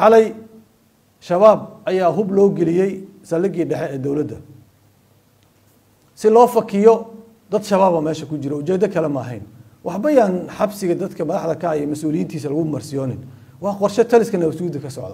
xalay shabaab ayaa hub loo geliyey saldhiggii dhexe ee dowladda si loo fakiyo dad shabaaba meesha ku jira ujeeddo kale ma ahayn waxba yaan xabsiga dadka madaxda ka iyo mas-uuliyiintiisa lagu marsiyoonin waa qorshe taliska nabad sugidda ka socda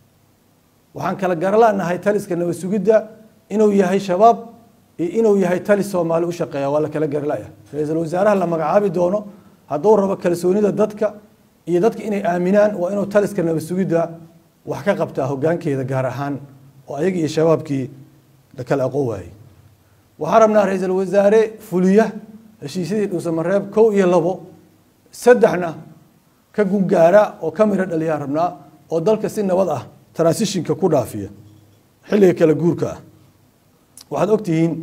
waxaan kala garalaanahay taliska nabad sugidda inuu yahay shabaab iyo inuu yahay talis soomaali u shaqeeya waa la kala garalaya ra-iisul wasaaraha la magacaabi doono hadduu rabo kalsoonida dadka iyo dadka inay aaminaan waa inuu taliska nabad sugidda wax ka qabtaa hoggaankeeda gaar ahaan oo ayaga iyo shabaabkii la kala aqoon waayey waxaan rabnaa ra-iisul wasaare fuliya heshiisyadii dhuusamareeb kow iyo labo saddexna ka gungaara oo ka miro dhaliyaan rabnaa oo dalka si nabad ah transitionka ku dhaafiya xilliga kala guurka ah waxaad ogtihiin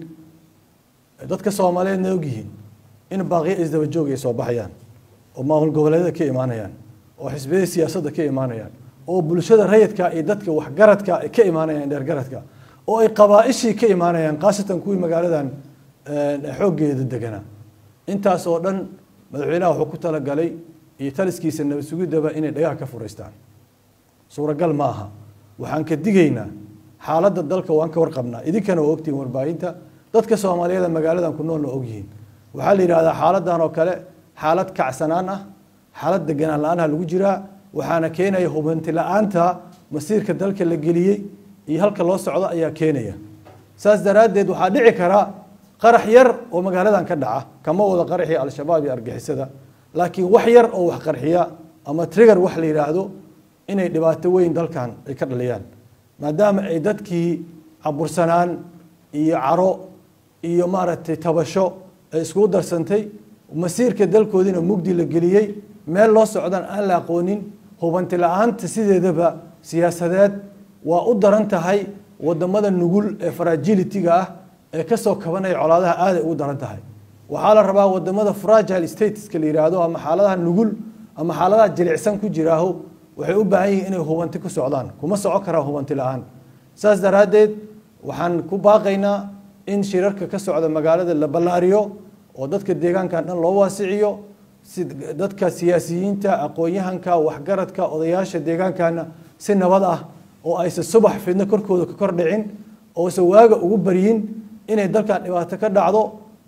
dadka soomaaliyeedna ogyihiin in baaqiyo isdaba joog ay soo baxayaan oo maamul goboleedyada ka imaanayaan oo xisbiyada siyaasadda ka imaanayaan oo bulshada rayidka iyo dadka waxgaradka ay ka imaanayaan dheergaradka oo ay qabaa-ishii ka imaanayaan khaasatan kuwii magaaladan xooggeeda deganaa intaas oo dhan madaxweynaha wuxuu ku talagalay iyo taliskiisa nabad sugiddaba inay dhagaha ka furaystaan suuragal ma aha waxaan ka digaynaa xaaladda dalka waan ka warqabnaa idinkana waa ogtihiin warbaahinta dadka soomaaliyeeda magaaladan ku noolna ogyihiin waxaa la yidhahdaa xaaladan oo kale xaalad kacsanaan ah xaalad deganaan la-aanha lagu jiraa waxaana keenaya hubanti la-aanta masiirka dalka la geliyey iyo halka loo socdo ayaa keenaya saas daraaddeed waxaa dhici karaa qarax yar oo magaaladan ka dhaca kama wada qaraxii al-shabaab iyo argixisada laakiin wax yar oo wax qarxiya ama trigger wax la yidhaahdo inay dhibaato weyn dalkan ay ka dhaliyaan maadaama ay dadkii cabursanaan iyo caro iyo maaragtay tabasho ay iskugu darsantay masiirka dalkoodiina mugdi la geliyey meel loo socdaan aan la aqoonin hubanti la-aanta sideedaba siyaasadeed waa u daran tahay wadamada nugul ee fragility-ga ah ee kasoo kabanaya colaadaha aaday ugu daran tahay waxaa la rabaa wadamada fragile stateska la yidhaahdo ama xaaladaha nugul ama xaaladaha jilicsan ku jiraaho waxay u baahan yihiin inay hubanti ku socdaan kuma soco karaan hubanti la-aan saas daraaddeed waxaan ku baaqaynaa in shirarka ka socda magaalada la ballaariyo oo dadka deegaankan dhan loo waasiciyo si dadka siyaasiyiinta aqoon-yahanka waxgaradka odayaasha deegaankana si nabad ah oo aysan subax fidno korkooda ka kor dhicin oosan waaga ugu baryin inay dalkan dhibaato ka dhacdo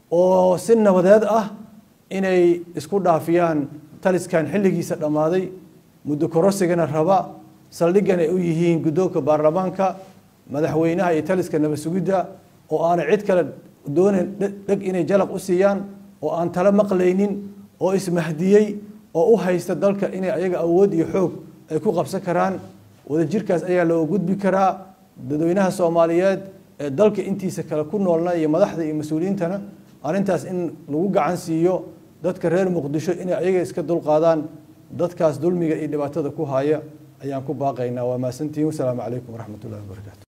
oo si nabadeed ah inay isku dhaafiyaan taliskan xilligiisa dhammaaday muddo korosigana raba saldhiggan ay u yihiin guddoonka baarlamaanka madaxweynaha iyo taliska nabad sugidda oo aanay cid kale doonayn dheg inay jalaq u siiyaan oo aan tala maqlaynin oo ismahdiyey oo u haysta dalka inay ayaga awood iyo xoog ay ku qabsan karaan wadajirkaas ayaa loo gudbi karaa dadweynaha soomaaliyeed ee dalka intiisa kale ku noolna iyo madaxda iyo mas-uuliyiintana arrintaas in lagu gacan siiyo dadka reer muqdisho inay ayaga iska dulqaadaan dadkaas dulmiga iyo dhibaatada ku haya ayaan ku baaqaynaa waa mahadsantihiin wasalaamu calaykum waraxmat ullahi wabarakaatu